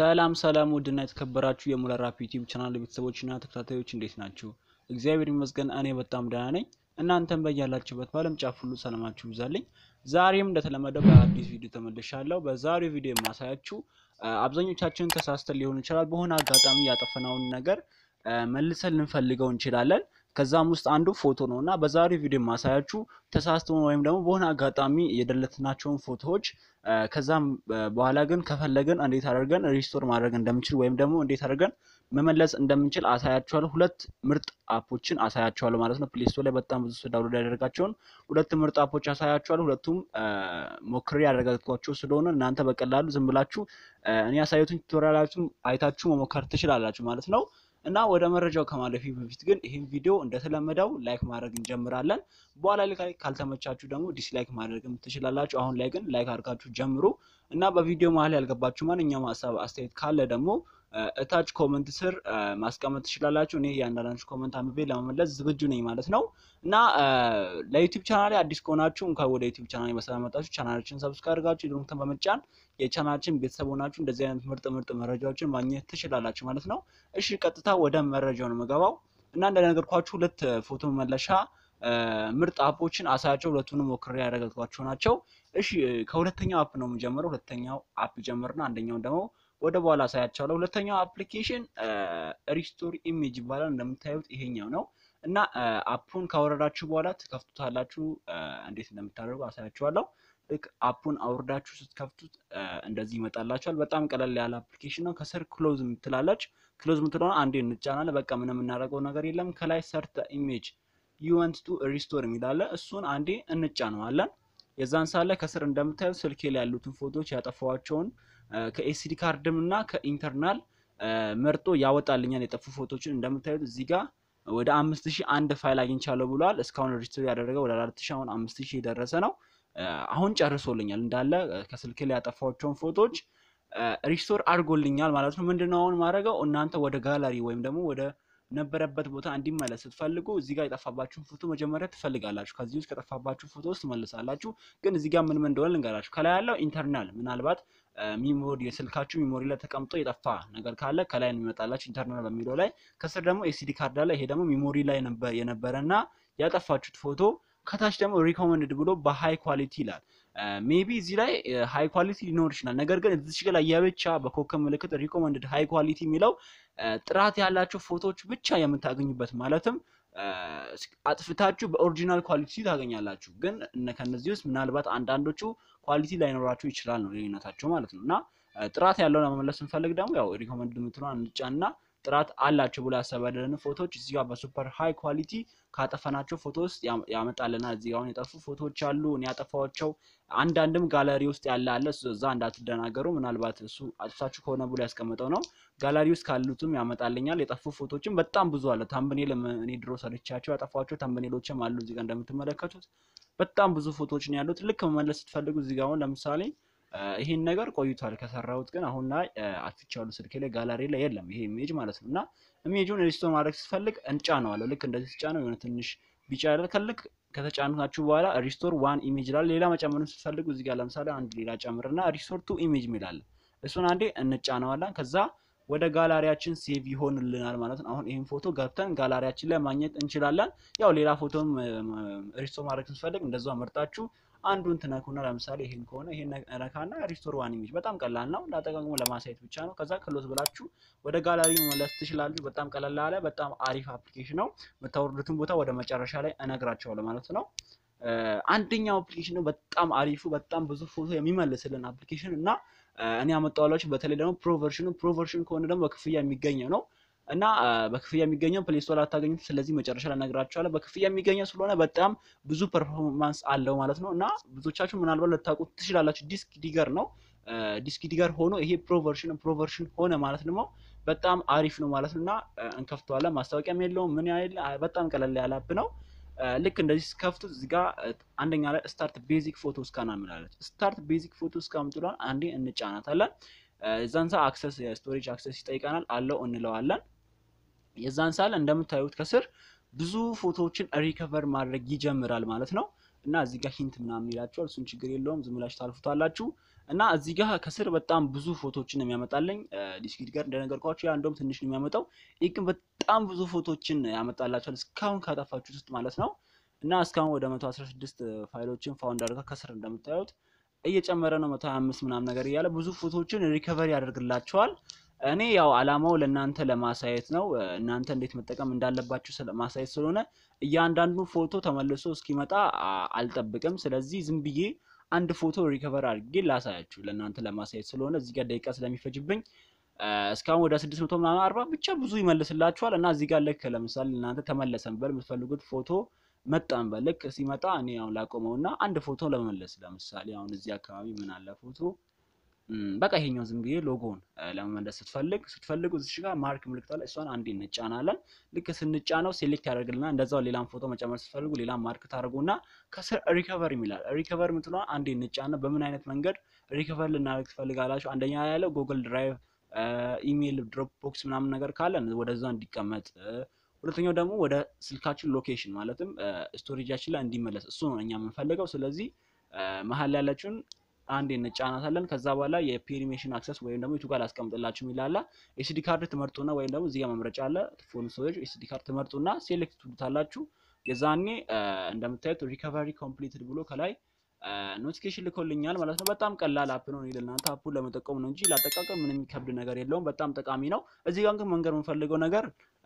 ሰላም ሰላም ውድና የተከበራችሁ የሙለር ራፕ ዩቲዩብ ቻናል ቤተሰቦችና ተከታታዮች እንዴት ናችሁ? እግዚአብሔር ይመስገን እኔ በጣም ደህና ነኝ። እናንተም በያላችሁበት በዓለም ጫፍ ሁሉ ሰላማችሁ ይብዛልኝ። ዛሬም እንደተለመደው በአዲስ ቪዲዮ ተመልሻለሁ። በዛሬው ቪዲዮ የማሳያችሁ አብዛኞቻችን ተሳስተን ሊሆን ይችላል በሆነ አጋጣሚ ያጠፈናውን ነገር መልሰን ልንፈልገው እንችላለን። ከዛም ውስጥ አንዱ ፎቶ ነው እና በዛሬው ቪዲዮ የማሳያችሁ ተሳስተውን ወይም ደግሞ በሆነ አጋጣሚ የደለትናቸውን ፎቶዎች ከዛም በኋላ ግን ከፈለግን እንዴት አድርገን ሪስቶር ማድረግ እንደምንችል ወይም ደግሞ እንዴት አድርገን መመለስ እንደምንችል አሳያችኋለሁ። ሁለት ምርጥ አፖችን አሳያችኋለሁ ማለት ነው። ፕሌይ ስቶር ላይ በጣም ብዙ ሰው ዳውንሎድ ያደረጋቸውን ሁለት ምርጥ አፖች አሳያችኋለሁ። ሁለቱም ሞክሬ ያደረጋችኋቸው ስለሆነ እናንተ በቀላሉ ዝም ብላችሁ እኔ ያሳየቱን ቱቶሪያላችሁን አይታችሁ መሞከር ትችላላችሁ ማለት ነው። እና ወደ መረጃው ከማለፊ በፊት ግን ይህን ቪዲዮ እንደተለመደው ላይክ ማድረግ እንጀምራለን። በኋላ ላይ ካልተመቻችሁ ደግሞ ዲስላይክ ማድረግም ትችላላችሁ። አሁን ላይ ግን ላይክ አድርጋችሁ ጀምሩ እና በቪዲዮ መሀል ያልገባችሁ ማንኛውም ሀሳብ አስተያየት ካለ ደግሞ እታች ኮመንት ስር ማስቀመጥ ትችላላችሁ። እኔ እያንዳንዳችሁ ኮመንት አንብቤ ለመመለስ ዝግጁ ነኝ ማለት ነው። እና ለዩቲዩብ ቻናል አዲስ ከሆናችሁ እንኳን ወደ ዩቲዩብ ቻናል በሰላም መጣችሁ። ቻናላችን ሰብስክራይብ አድርጋችሁ የደወሉን በመጫን የቻናላችን ቤተሰብ ሆናችሁ እንደዚህ አይነት ምርጥ ምርጥ መረጃዎችን ማግኘት ትችላላችሁ ማለት ነው። እሺ ቀጥታ ወደ መረጃው ነው የምገባው እና እንደነገርኳችሁ ሁለት ፎቶ መመለሻ ምርጥ አፖችን አሳያቸው። ሁለቱንም ሞክሬ ያደረጋችኋቸው ናቸው። እሺ ከሁለተኛው አፕ ነው የምጀምረው። ሁለተኛው አፕ ጀምርና አንደኛውን ደግሞ ወደ በኋላ አሳያቸዋለሁ። ሁለተኛው አፕሊኬሽን ሪስቶር ኢሜጅ ይባላል። እንደምታዩት ይሄኛው ነው እና አፑን ካወረዳችሁ በኋላ ትከፍቱታላችሁ። እንዴት እንደምታደርጉ አሳያችኋለሁ። ልክ አፑን አውርዳችሁ ስትከፍቱት እንደዚህ ይመጣላችኋል። በጣም ቀለል ያለ አፕሊኬሽን ነው። ከስር ክሎዝ የምትላለች ክሎዝ የምትለሆነ አንዴ እንጫናለን። በቃ ምንም የምናደርገው ነገር የለም። ከላይ ሰርተ ኢሜጅ ዩ ዋንት ቱ ሪስቶር የሚላለ እሱን አንዴ እንጫነዋለን። የዛን ሳለ ከስር እንደምታዩት ስልኬ ላይ ያሉትን ፎቶዎች ያጠፋዋቸውን ከኤስዲ ካርድም እና ከኢንተርናል መርጦ ያወጣልኛል። የጠፉ ፎቶችን እንደምታዩት እዚህ ጋር ወደ አምስት ሺህ አንድ ፋይል አግኝቻለሁ ብሏል። እስካሁን ሪስቶር ያደረገው ወደ አራት ሺህ አሁን አምስት ሺህ የደረሰ ነው። አሁን ጨርሶልኛል እንዳለ ከስልኬ ላይ ያጠፋቸውን ፎቶዎች ሪስቶር አድርጎልኛል ማለት ነው። ምንድነው አሁን ማድረገው እናንተ ወደ ጋላሪ ወይም ደግሞ ወደ ነበረበት ቦታ እንዲመለስ ስትፈልጉ እዚህ ጋር የጠፋባችሁን ፎቶ መጀመሪያ ትፈልጋላችሁ። ከዚህ ውስጥ ከጠፋባችሁ ፎቶ ውስጥ ትመልሳላችሁ። ግን እዚህ ጋር ምን ምን እንደሆነ ልንገራችሁ። ከላይ ያለው ኢንተርናል ምናልባት ሚሞሪ የስልካችሁ ሚሞሪ ላይ ተቀምጦ የጠፋ ነገር ካለ ከላይ ነው የሚመጣላችሁ ኢንተርናል በሚለው ላይ። ከስር ደግሞ ኤሲዲ ካርድ ላይ ይሄ ደግሞ ሚሞሪ ላይ የነበረ እና ያጠፋችሁት ፎቶ ከታች ደግሞ ሪኮመንድድ ብሎ በሃይ ኳሊቲ ይላል። ሜቢ እዚህ ላይ ሃይ ኳሊቲ ሊኖር ይችላል። ነገር ግን እዚህ ጋር የብቻ በኮከብ ምልክት ሪኮመንድድ ሃይ ኳሊቲ የሚለው ጥራት ያላቸው ፎቶዎች ብቻ የምታገኙበት ማለትም አጥፍታችሁ በኦሪጂናል ኳሊቲ ታገኛላችሁ። ግን ከነዚህ ውስጥ ምናልባት አንዳንዶቹ ኳሊቲ ላይኖራችሁ ይችላል ነው ልዩነታቸው ማለት ነው። እና ጥራት ያለው ለመመለስ ስንፈልግ ደግሞ ያው ሪኮመንድ የምትለዋን እንጫና ጥራት አላቸው ብሎ ያሰበልን ፎቶዎች እዚህ ጋር በሱፐር ሃይ ኳሊቲ ካጠፈናቸው ፎቶ ውስጥ ያመጣልናል። እዚህ አሁን የጠፉ ፎቶዎች አሉ፣ እኔ ያጠፋኋቸው አንዳንድም ጋለሪ ውስጥ ያለ አለ። እዛ እንዳትደናገሩ፣ ምናልባት እሱ አጥፍታችሁ ከሆነ ብሎ ያስቀምጠው ነው። ጋለሪ ውስጥ ካሉትም ያመጣልኛል። የጠፉ ፎቶዎችም በጣም ብዙ አለ። ታምብኔል እኔ ድሮ ሰርቻቸው ያጠፋቸው ታምብኔሎችም አሉ። እዚህ ጋር እንደምትመለከቱት በጣም ብዙ ፎቶዎች ነው ያሉት። ልክ መመለስ ስትፈልጉ እዚህ ጋር አሁን ለምሳሌ ይሄን ነገር ቆይቷል ከሰራሁት፣ ግን አሁን ላይ አጥፍቻለሁ። ስልኬ ላይ ጋላሪ ላይ የለም ይሄ ኢሜጅ ማለት ነው። እና ኢሜጁን ሪስቶር ማድረግ ስትፈልግ እንጫነዋለሁ። ልክ እንደዚህ ስጫነው የሆነ ትንሽ ቢጫ ያለ ከልክ ከተጫናችሁ በኋላ ሪስቶር ዋን ኢሜጅ ይላል። ሌላ መጨመር ስትፈልጉ እዚህ ጋር ለምሳሌ አንድ ሌላ ጨምርና ሪስቶር ቱ ኢሜጅ ሚላለ እሱን አንዴ እንጫነዋለን። ከዛ ወደ ጋላሪያችን ሴቭ ይሆንልናል ማለት ነው። አሁን ይህን ፎቶ ገብተን ጋላሪያችን ላይ ማግኘት እንችላለን። ያው ሌላ ፎቶም ሪስቶር ማድረግ ስትፈልግ እንደዛ መርጣችሁ አንዱን ትነኩና ለምሳሌ ይሄን ከሆነ ይሄን ነካና ሪስቶር ዋን ኢሜጅ በጣም ቀላል ነው። እንዳጠቃቅሞ ለማሳየት ብቻ ነው። ከዛ ክሎዝ ብላችሁ ወደ ጋላሪ መመለስ ትችላላችሁ። በጣም ቀላል ያለ በጣም አሪፍ አፕሊኬሽን ነው። የምታወርዱትን ቦታ ወደ መጨረሻ ላይ እነግራቸዋለሁ ማለት ነው። አንደኛው አፕሊኬሽን ነው በጣም አሪፉ በጣም ብዙ ፎቶ የሚመልስልን አፕሊኬሽን እና እኔ ያመጣሁላችሁ በተለይ ደግሞ ፕሮቨርሽኑ ፕሮቨርሽን ከሆነ ደግሞ በክፍያ የሚገኘው ነው እና በክፍያ የሚገኘው ፕሌይ ስቶር አታገኙት። ስለዚህ መጨረሻ ላይ እነግራችኋለሁ። በክፍያ የሚገኘው ስለሆነ በጣም ብዙ ፐርፎርማንስ አለው ማለት ነው እና ብዙዎቻችሁ ምናልባት ልታውቁት ትችላላችሁ። ዲስክ ዲገር ነው። ዲስክ ዲገር ሆኖ ይሄ ፕሮቨርሽን ፕሮቨርሽን ሆነ ማለት ደግሞ በጣም አሪፍ ነው ማለት ነው እና እንከፍተዋለን። ማስታወቂያም የለውም ምን ያህል በጣም ቀለል ያለ አፕ ነው። ልክ እንደዚህ ስከፍቱት እዚህ ጋር አንደኛ ላይ ስታርት ቤዚክ ፎቶ ስካን ምላለች። ስታርት ቤዚክ ፎቶ ስካን ምትሏን አንዴ እንጫናታለን። የዛን ሰዓት አክሰስ የስቶሬጅ አክሰስ ይጠይቀናል። አለው እንለዋለን። የዛን ሳል እንደምታዩት ከስር ብዙ ፎቶዎችን ሪከቨር ማድረግ ይጀምራል ማለት ነው። እና እዚህ ጋር ሂንት ምናምን ይላችኋል። እሱን ችግር የለውም ዝም ብላችሁ ታልፉታላችሁ። እና እዚህ ጋር ከስር በጣም ብዙ ፎቶዎችን የሚያመጣልኝ ዲስክሪት ጋር እንደነገርኳቸው ያ እንደውም ትንሽ ነው የሚያመጣው። ይህ ግን በጣም ብዙ ፎቶዎችን ያመጣላቸዋል እስካሁን ካጠፋችሁት ውስጥ ማለት ነው። እና እስካሁን ወደ 116 ፋይሎችን ፋውንድ አድርጋ ከስር እንደምታዩት እየጨመረ ነው። 125 ምናምን ነገር እያለ ብዙ ፎቶዎችን ሪከቨሪ ያደርግላቸዋል። እኔ ያው አላማው ለእናንተ ለማሳየት ነው። እናንተ እንዴት መጠቀም እንዳለባችሁ ማሳየት ስለሆነ እያንዳንዱ ፎቶ ተመልሶ እስኪመጣ አልጠብቅም። ስለዚህ ዝም ብዬ አንድ ፎቶ ሪከቨር አድርጌ ላሳያችሁ ለእናንተ ለማሳየት ስለሆነ እዚህ ጋር ደቂቃ ስለሚፈጅብኝ እስካሁን ወደ ስድስት መቶ ምናምን አርባ ብቻ ብዙ ይመልስላችኋል። እና እዚህ ጋር ልክ ለምሳሌ እናንተ ተመለሰን በል የምትፈልጉት ፎቶ መጣን በል ልክ ሲመጣ እኔ አሁን ላቆመው እና አንድ ፎቶ ለመመለስ ለምሳሌ አሁን እዚህ አካባቢ ምን አለ ፎቶ በቃ ይሄኛው ዝም ብዬ ሎጎውን ለመመለስ ስትፈልግ ስትፈልጉ እዚህ ጋር ማርክ ምልክት አለ። እሷን አንዴ እንጫናለን። ልክ ስንጫነው ሴሌክት ያደርግልና እንደዛው ሌላም ፎቶ መጨመር ስትፈልጉ ሌላም ማርክ ታደርጉና ከስር ሪከቨር የሚላል ሪከቨር ምትለዋ አንዴ እንጫና። በምን አይነት መንገድ ሪከቨር ልናደርግ ትፈልጋላችሁ? አንደኛ ያለው ጉግል ድራይቭ፣ ኢሜይል፣ ድሮፕ ቦክስ ምናምን ነገር ካለ ወደዛ እንዲቀመጥ ሁለተኛው ደግሞ ወደ ስልካችን ሎኬሽን ማለትም ስቶሬጃችን ላይ እንዲመለስ እሱ ነው እኛ የምንፈልገው። ስለዚህ መሀል ያለችውን አንዴ እንጫናታለን። ከዛ በኋላ የፔሪሜሽን አክሰስ ወይም ደግሞ የቱ ጋር ላስቀምጥላችሁ የሚላላ ኤስዲ ካርድ ትመርጡና ወይም ደግሞ እዚህ ጋር መምረጫ አለ ፎን ስቶሬጅ ኤስዲ ካርድ ትመርጡና ሴሌክት ትሉታላችሁ። የዛኔ እንደምታዩት ሪከቨሪ ኮምፕሊትድ ብሎ ከላይ ኖቲፊኬሽን ልኮልኛል ማለት ነው። በጣም ቀላል አፕ ነው። ለእናንተ አፑን ለመጠቀም ነው እንጂ ላጠቃቀም ምንም የሚከብድ ነገር የለውም። በጣም ጠቃሚ ነው። እዚህ ጋር ግን መንገር የምፈልገው ነገር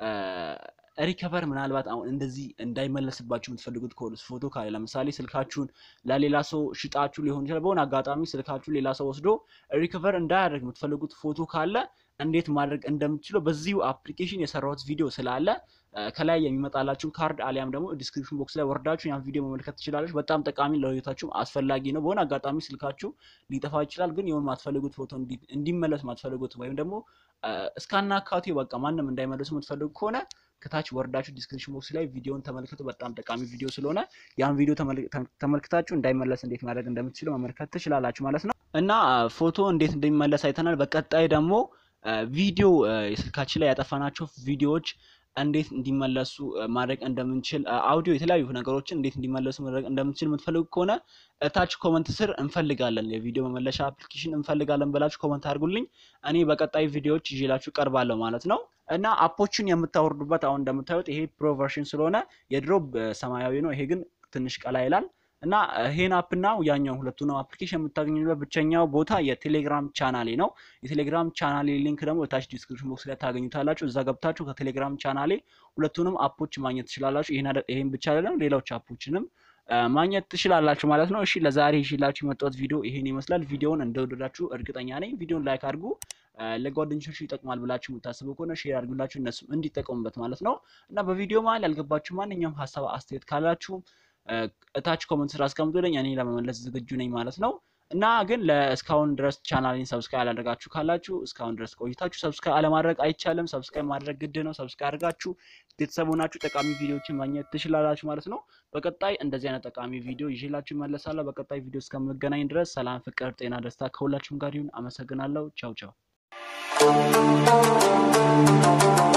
ሪከቨር ምናልባት አሁን እንደዚህ እንዳይመለስባችሁ የምትፈልጉት ከሆነ ፎቶ ካለ ለምሳሌ ስልካችሁን ለሌላ ሰው ሽጣችሁ ሊሆን ይችላል። በሆነ አጋጣሚ ስልካችሁ ሌላ ሰው ወስዶ ሪከቨር እንዳያደርግ የምትፈልጉት ፎቶ ካለ እንዴት ማድረግ እንደምትችለው በዚሁ አፕሊኬሽን የሰራሁት ቪዲዮ ስላለ ከላይ የሚመጣላችሁን ካርድ አሊያም ደግሞ ዲስክሪፕሽን ቦክስ ላይ ወርዳችሁ ያን ቪዲዮ መመልከት ትችላለች። በጣም ጠቃሚ ለህይወታችሁም አስፈላጊ ነው። በሆነ አጋጣሚ ስልካችሁ ሊጠፋ ይችላል። ግን የሆነ ማትፈልጉት ፎቶ እንዲመለስ ማትፈልጉት ወይም ደግሞ እስካናካቴ በቃ ማንም እንዳይመለሱ የምትፈልጉ ከሆነ ከታች ወርዳችሁ ዲስክሪፕሽን ቦክስ ላይ ቪዲዮን ተመልከቱ። በጣም ጠቃሚ ቪዲዮ ስለሆነ ያን ቪዲዮ ተመልክታችሁ እንዳይመለስ እንዴት ማድረግ እንደምትችሉ መመልከት ትችላላችሁ ማለት ነው። እና ፎቶ እንዴት እንደሚመለስ አይተናል። በቀጣይ ደግሞ ቪዲዮ የስልካችን ላይ ያጠፋናቸው ቪዲዮዎች እንዴት እንዲመለሱ ማድረግ እንደምንችል አውዲዮ፣ የተለያዩ ነገሮችን እንዴት እንዲመለሱ ማድረግ እንደምንችል የምትፈልጉ ከሆነ እታች ኮመንት ስር እንፈልጋለን የቪዲዮ መመለሻ አፕሊኬሽን እንፈልጋለን ብላችሁ ኮመንት አድርጉልኝ። እኔ በቀጣይ ቪዲዮዎች ይዤላችሁ ቀርባለሁ ማለት ነው። እና አፖችን የምታወርዱበት አሁን እንደምታዩት ይሄ ፕሮ ቨርሽን ስለሆነ የድሮ ሰማያዊ ነው። ይሄ ግን ትንሽ ቀላ ይላል። እና ይሄን አፕ እና ያኛው ሁለቱ ነው አፕሊኬሽን የምታገኙበት ብቸኛው ቦታ የቴሌግራም ቻናሌ ነው። የቴሌግራም ቻናሌ ሊንክ ደግሞ የታች ዲስክሪፕሽን ቦክስ ላይ ታገኙታላችሁ። እዛ ገብታችሁ ከቴሌግራም ቻናሌ ሁለቱንም አፖች ማግኘት ትችላላችሁ። ይሄን ብቻ አይደለም ሌሎች አፖችንም ማግኘት ትችላላችሁ ማለት ነው። እሺ ለዛሬ ይዤላችሁ የመጣሁት ቪዲዮ ይሄን ይመስላል። ቪዲዮውን እንደወደዳችሁ እርግጠኛ ነኝ። ቪዲዮውን ላይክ አድርጉ። ለጓደኞቻችሁ ይጠቅማል ብላችሁ የምታስቡ ከሆነ ሼር አድርጉላችሁ እነሱም እንዲጠቀሙበት ማለት ነው። እና በቪዲዮ መሀል ያልገባችሁ ማንኛውም ሀሳብ አስተያየት ካላችሁ እታች ኮመንት ስራ አስቀምጡልኝ። እኔ ለመመለስ ዝግጁ ነኝ ማለት ነው። እና ግን ለእስካሁን ድረስ ቻናሌን ሰብስክራይብ ያላደረጋችሁ ካላችሁ እስካሁን ድረስ ቆይታችሁ ሰብስክራይብ አለማድረግ አይቻልም። ሰብስክራይብ ማድረግ ግድ ነው። ሰብስክራይብ አድርጋችሁ ቤተሰብ ሆናችሁ ጠቃሚ ቪዲዮዎችን ማግኘት ትችላላችሁ ማለት ነው። በቀጣይ እንደዚህ አይነት ጠቃሚ ቪዲዮ ይዤላችሁ እመለሳለሁ። በቀጣይ ቪዲዮ እስከምገናኝ ድረስ ሰላም፣ ፍቅር፣ ጤና፣ ደስታ ከሁላችሁም ጋር ይሁን። አመሰግናለሁ። ቻው ቻው